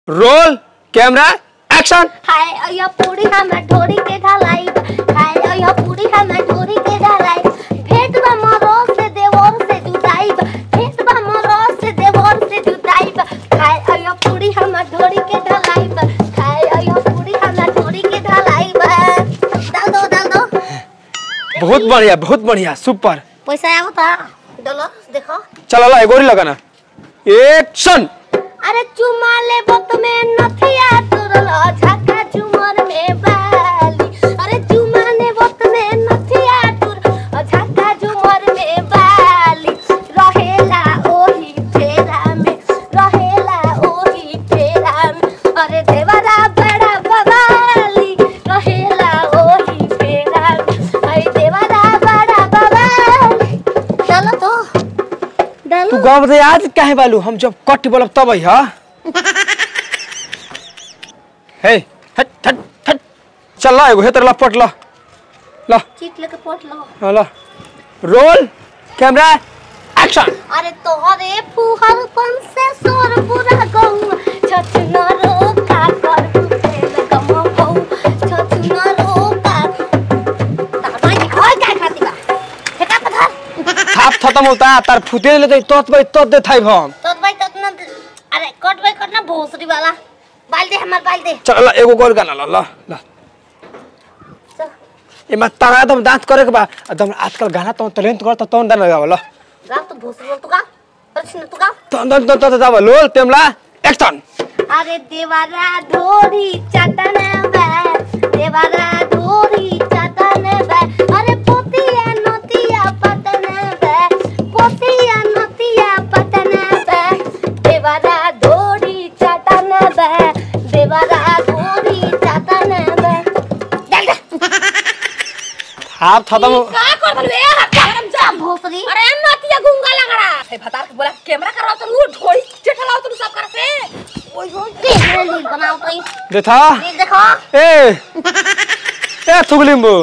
Roll camera action हाय अया पूरी हमर ढोरी के ढलाई हाय अया पूरी हमर ढोरी के ढलाई भेट बा मरो से देवर से जुदाई भेट बा मरो से देवर से जुदाई हाय अया पूरी हमर ढोरी के ढलाई हाय अया पूरी हमर ढोरी के ढलाई डाल दो डाल दो बहुत बढ़िया बहुत बढ़िया सुपर पैसा आવો ता डलो देखो चल ला एगोरी लगाना एक्शन अरे चुमा ले बत में नथिया तुरल झका झुमर में बाली अरे चुमा ले बत में नथिया तुर झका झुमर में बाली रहेला ओही फेरा में रहेला ओही फेरा में अरे देवरा बड़ा बवाली रहेला ओही फेरा में अरे देवरा बड़ा बवाली चलो तो तू डालो गाँव बता आज काहे बालू हम जब कट बोलब तब आई हा हे हट हट हट चल ला एगो हेतर लपट ला ला चीट लेके पोट लो ला, ला रोल कैमरा एक्शन अरे तोहरे फुहर पन से सोर पूरा गऊ छछना रो का कर तेल कम हो छछना रो का तामाई होय काय खाती बा फेका पथर थाप खत्म होता तार फुते ले तो तत भाई तत दे थाई हम तो भाई तो ना अरे कट भाई कट ना भोसरी वाला बाल दे हमार बाल दे चल ला एगो गोल गाना ला ला ला चल, एमा तगा तुम दांत करे के बा तुम आजकल गाना तो टैलेंट करता तो दाना गाव ला गा तू भोसरी बोल तू गा अरे तू गा तो तो तो तो जाव लोल तेमला एक्शन अरे देवारा ढोरी चटन बा देवारा ढोरी चटन बा अरे पोतिया नतिया पतन बा पोतिया नतिया पतन बा देवारा ढोरी चटन बा देवारा ढोरी चटन बा चल थाप खत्म हो- का कर बलवे गरम जा भोसरी अरे नतिया गुंगा लगड़ा हे भतार के बोला कैमरा कराओ तो वो ढोड़ी चठलाओ तो सब कर से ओय ओय देख ली बनाओ तो ये देखा देखो ए ए थुगलिम्बु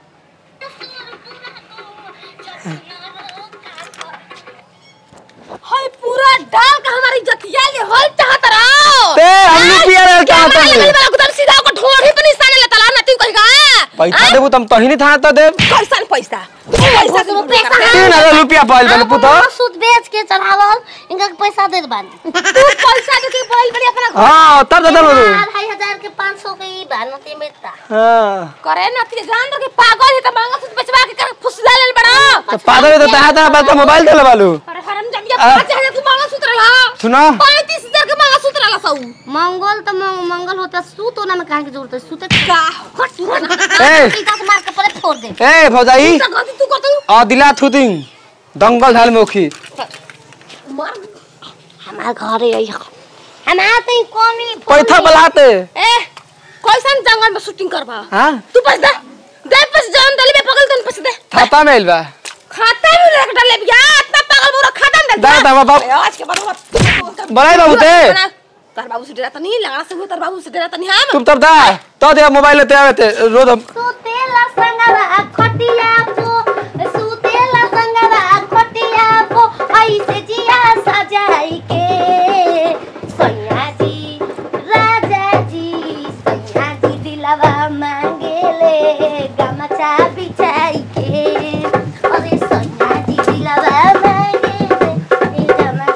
हाय पूरा डाल का हमारी जतिया ले होल चाहत रहो ते हम रुपया ले चाहत कैमरा हनी। लेवल वाला उधर सीधा को ढोड़ी पे निशाने ले तला नती कहेगा पैसा देबू तुम तहिनी था तो दे पैसा न पैसा पैसा के पैसा पैसा तीन हजार रुपया पाइल बने पुतो सूद बेच के चढ़ावल इनका पैसा दे बानी तू पैसा दे के बोल बड़ी अपना घर हां तब दे दे ढाई हजार के पाँच सौ के ई भानती मिलता हां करे नती जान दो के पागल है त मांगा से बचवा के कर फुसला ले बड़ा तो पादर तो तहा तहा बात मोबाइल दे बालू अरे हरम जमिया आ। 5000 तू मांगा सूत्र ला सुनो 35000 के मांगा सूत्र ला सऊ मंगल तो मंग- मंगल होता सूत होना में कहा की जरूरत है सूते का हट तू ए पीता से मार के पहले फोड़ दे ए भौजाई गलती तू करतू आ दिला थुदिंग दंगल ढाल में ओखी मार हमार घर है यही हमार तो ई कमी पैथा बलाते ए कैसन जंगल में शूटिंग करबा हां तू पैसा दे दे पैसा जान दले में पगल तन पैसा दे थाता में आइल बा खाता में रख डाले बिया इतना पागल मोरा खाता में दा दा बाबा आज के बाद मत बड़ाई बाबू ते तार बाबू से डरा त नहीं लगा से तार बाबू से डरा त नहीं हम तुम तब दा तो दे मोबाइल लेते आवे ते रोज हम सुतेला संगवा खटिया पो सुतेला संगवा खटिया पो ऐसे जिया सजाई के सैया जी राजा जी सैया जी दिलवा मांगेले गमछा बिछाई के अरे सैया जी दिलवा मांगेले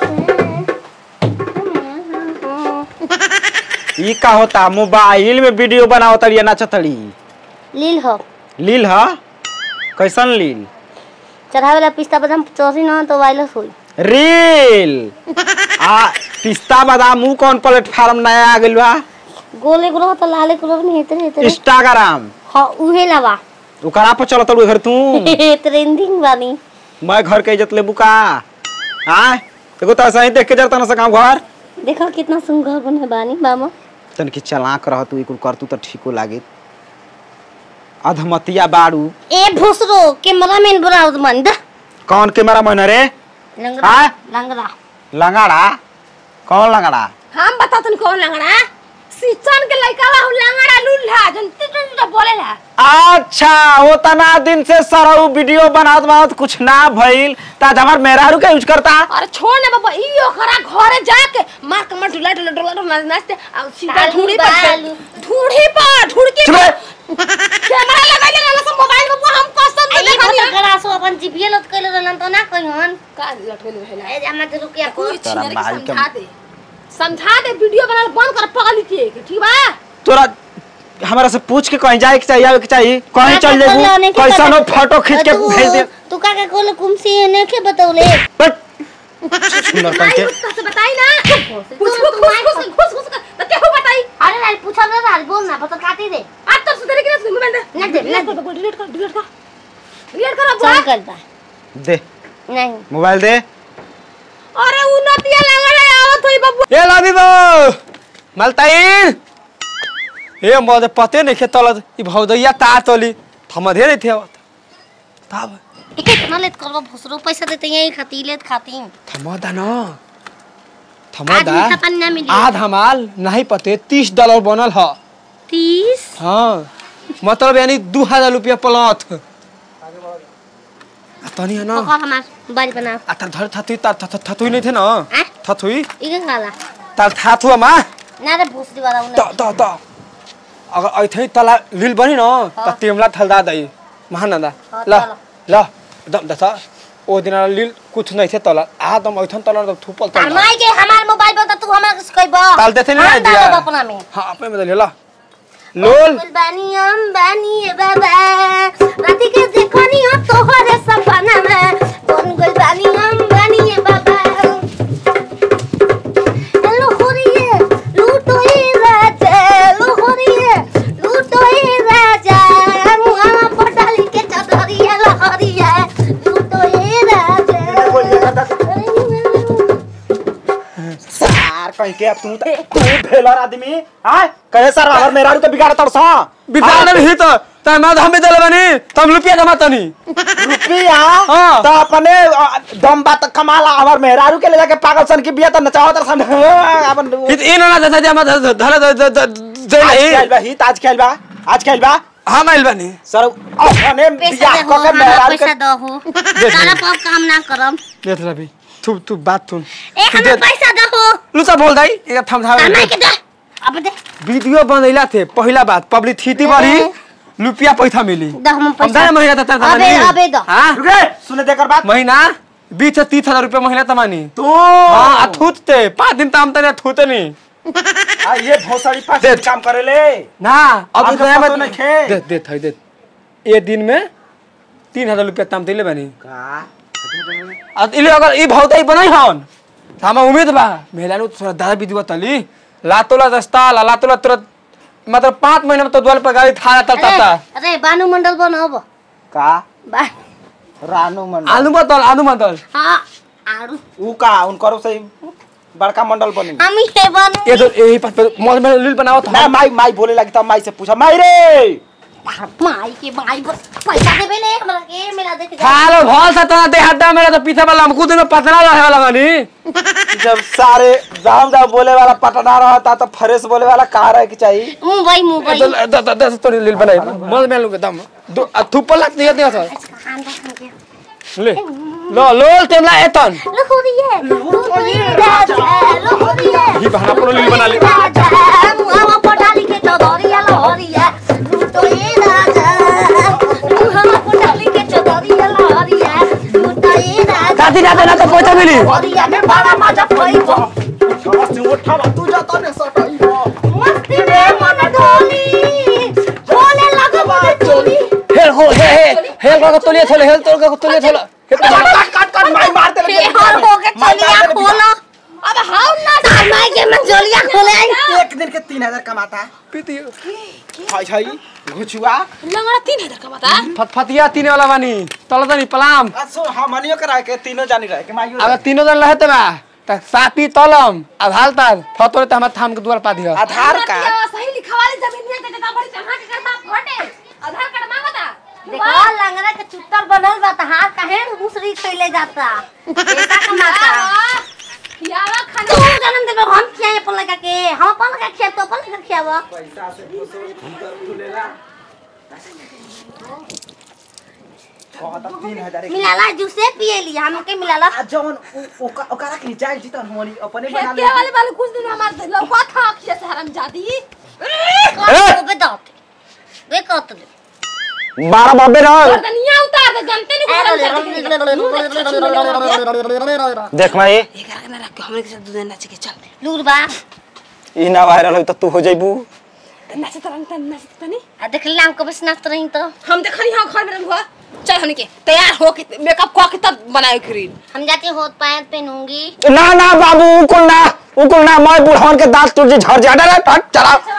गमछा ई का होता मोबाइल में वीडियो बनाओ तड़िया नाचतड़ी लील हो लील हा कैसन लील चढ़ावेला पिस्ता बादाम चौसी न तो वायरस होई रील आ पिस्ता बादाम ऊ कौन प्लेटफार्म नया आ गइल बा गोले गुलो तो लाले गुलो नहीं हेते हेते इंस्टाग्राम हां उहे लवा ओकरा पर चलत तड़ू घर तू ट्रेंडिंग बानी मैं घर के इज्जत लेबू का आ एगो तो ऐसा ही देख के जरता ना सका घर देखो कितना सुंदर बने बानी मामा तन की चलाक रह तू कुल कर तू तो ठीको लागे अधमतिया बाड़ू ए भोसरो कैमरा मैन बनाओ मन दा कौन कैमरा मैन रे लंगड़ा हाँ? लंगड़ा लंगाड़ा कौन लंगाड़ा हम बता तन कौन लंगड़ा सीचन के लइका ला लंगड़ा लूल्हा जन तो बोलेला अच्छा वो तना दिन से सरऊ वीडियो बनात बनात कुछ ना भइल ता हमार मेहरारू के यूज करता अरे छोड़ ना बाबा ई ओकरा घरे जाके मार के मार ढुला ढुला ढुला ढुला नाचते आ सीधा बालू, ढूंढी पर बालू। ढूंढी पर ढूंढ के चुप रह। कैमरा लगाइले रहला सब मोबाइल में हम कसम से आई देखा बहुत गलासो अपन जिभिए लत कइले रहलन त ना कहिहन का लटकेले रहला ए जामा त रुकिया को कोई तोरा छिनरी माल के- समझा दे समझा दे वीडियो बनाना बंद कर पगली के ठीक बा तोरा हमारा से पूछ के कहीं जाए के चाहिए आवे के चाहिए कहीं चल जेबू कैसा नो फोटो खींच के भेज दे तू का के कोले कुमसी ने के बतौले बट सुंदर कहीं माई के उसका से बताई ना तू कुछ तू कुछ माई कुछ कुछ कुछ तो क्या हो बताई अरे यार पूछा ना यार बोल ना बता काटी दे आज तो सुधर के ना मोबाइल दे ना दे, ना डिलीट कर डिलीट कर डिलीट कर डिलीट कर अब चल कर बा दे नहीं मोबाइल दे अरे उन्नतिया लगा रे आवत होई बाबू ए लाबी बो मलताइन ए मोदे पते नहीं खेतल ई भौदैया ता तली थमधे नहीं थे तब कितना लेत करबो भसरो पैसा देते यही खाती लेत खाती थमदा न आज थमदा मीठा पानी ना मिली आध हमाल नहीं पते तीस डॉलर बनल ह तीस हाँ मतलब यानी दू हजार रुपया प्लॉट आ तनी है ना पकड़ हमार बारी बना आ तार धर थथुई तार थथ- थथुई नहीं थे ना आ थथुई इके गाला तार थाथुआ मा ना रे भोसरी वाला त उन्हें त त अगर ऐथे तला लिल बनी न त तिमला थलदा दई महानंदा हाँ, ल चलो। ल दम दस ओ दिन लिल कुछ नहीं थे तला आ दम ऐथन तला त थुपल तला माई के हमार मोबाइल बता तू हमार से कहबो ताल देते नहीं हम दिया डालब अपना में हां अपने में ले ल लोल बानी हम बानी ए बाबा राती के देखनी हो तोहरे सपना में बन गइल बानी हम बानी ए बाबा हेलो होरिए लूटो ए राजा लो होरिए लूटो ए राजा मुआ पटाली के चदरिया लहरिया लूटो ए राजा सार कहीं के तू त तू भेलर आदमी हां कहे सर अगर मेरा तो बिगाड़ तड़ सा बिगाड़ नहीं तो त मैं हम भी देले बनी तुम रुपया जमा तनी रुपया हां तो अपने अ, दम बात कमाला हमार मेहरारू के ले जाके पागल सन की बिया त नचाओ तर सन अपन इत इन ना जैसा जमा धले आज खेल बा हित आज खेल बा आज खेल बा हम आइल बानी सर अपने पैसा बिया दे को हो के हमारा मेहरारू पैसा के दो तारा पाव काम ना करम देख रहा भी तू तू बात सुन ए हमें पैसा दो हो लुचा बोल दाई एक थम था हमें के दे अब दे वीडियो बनैला थे पहला बात पब्लिसिटी बढ़ी रुपया पैसा मिली दो हम हम पैसा दाई महीना तक अबे अबे दो हां रुक रे सुने देकर बात महीना बीस से तीस हजार रुपया महीना तमानी तू हाँ आ थूतते पाँच दिन ताम तने थूते नहीं आ ये भोसड़ी पास दे। काम करे ले ना अब हमके नया पतो बात नहीं खे। दे दे थई दे एक दिन में तीन हजार रुपया ताम दिले बानी का आ इले अगर ई भौताई बनाई हन त हमा उम्मीद बा मेहलानु थोड़ा दादा विधि तली लातोला दस्ता ला लातोला तुरंत मतलब पाँच महीना में तो द्वार पर गाड़ी था तल अरे तता अरे बानु मंडल बनो अब का बा रानू मंडल आलू मतल आलू मतल हाँ आरु ऊ का उनकर से बड़का मंडल बनी हम ही बानु ये तो यही पास पे मौज में लील बनाओ ना था माई माई बोले लगी तब माई से पूछा माई रे माई के माई बस पैसा देबे ले हमरा के मेरा देख जा खालो भल सा तना दे हड्डा मेरा तो पीछे वाला हमको दिन में पतला रहे वाला बनी जब सारे जाम जाम बोले वाला पटना रहता तो फ्रेश बोले वाला कहा रहे की चाहिए मुंबई मुंबई तो द द द तो लील बनाई मौज में लूंगा दम दो थुपल लग दिया दिया था खान खान के ले लो लोल तेमला एतन लो हो रही है लो हो रही है राजा लो हो रही है ही बहाना पुरो लील बना ले राजा मुहावा पटाली के चौधरिया लहरिया लूटो ये राजा मुहावा पटाली के चौधरिया लहरिया लूटो ये राजा काटी जाते ना तो पैसा मिली लहरिया में बड़ा मजा पइबो तू जाता ने सटाई मस्ती में मन डोली बोले लगो मुझे चोली हेल हो हे हे हेल का तोलिए थोले हेल तोल का तोलिए थोला काट काट काट माई मार दे हे हर हो के चोलिया खोलो अब हाउ ना तार माई के मन चोलिया खोले एक दिन के तीन हजार कमाता पीती हाय हाय घुचुआ लंगड़ा तीन हजार का बता फटफटिया तीन वाला बानी तल तनी पलाम सो हमनियो करा के तीनों जानी रहे के माइयो अगर तीनों जन रहते बा त सापी तलम आधार तार फतोरे त हमर थाम के द्वार पा दिया आधार कार्ड सही लिखवाली जमीन में के बड़ी कहां के करता फटे आधार कार्ड मांगता देखो लंगड़ा के चुट्टर बनल बा त हाथ काहे दूसरी खइले जाता पैसा कमाता यावा तू खाना जन्म देबे हम खियाए अपन लगा के हम अपन लगा खिया तो अपन लगा खियावा पैसा से खुलेला कहता तीन हजार एक- मिलाला जूसे पिए लिया हमके मिलाला आ जवन उ- ओका ओकरा के रिचार्ज जी तन हमनी अपने बना खेते ले वाले वाले कुछ दिन हमारे लौका था अक्षय से हरामजादी कौन बे दात वे कत दे बारह बाबे ना गर्दनिया उतार दे जानते नहीं कुछ देख माई ये करके ना रख के हमरे के साथ दूध नाच के चल लूरबा ई ना वायरल हो त तू हो जाइबू नाच तो रंग तन नाच तो नहीं आ देख ली हमको बस नाचत रही तो हम देखनी हां घर में रहूंगा चल हमने के तैयार हो के मेकअप को के तब बनाए क्रीम हम जाती होत पैंट पहनूंगी ना ना बाबू उकुल ना उकुल ना मैं बुढ़ावन के दांत टूट जी झड़ जा डरे हट चला